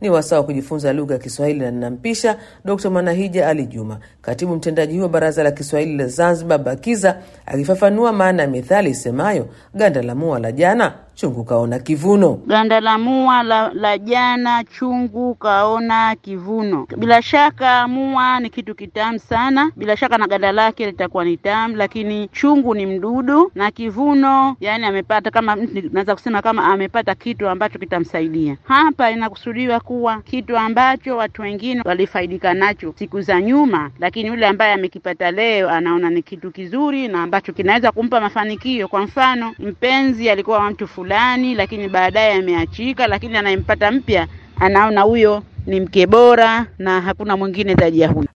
ni wasaa wa kujifunza lugha ya Kiswahili na ninampisha Dkt. Manahija Ali Juma, katibu mtendaji wa Baraza la Kiswahili la Zanzibar BAKIZA, akifafanua maana ya methali isemayo ganda la mua la jana chungu kaona kivuno. Ganda la mua la, la jana chungu kaona kivuno. Bila shaka mua ni kitu kitamu sana, bila shaka na ganda lake litakuwa ni tamu, lakini chungu ni mdudu na kivuno, yani amepata kama, naweza kusema kama amepata kitu ambacho kitamsaidia. Hapa inakusudiwa kuwa kitu ambacho watu wengine walifaidika nacho siku za nyuma, lakini yule ambaye amekipata leo anaona ni kitu kizuri na ambacho kinaweza kumpa mafanikio. Kwa mfano, mpenzi alikuwa mtu fulani, lakini baadaye ameachika, lakini anayempata mpya anaona huyo ni mke bora na hakuna mwingine zaidi ya huyo.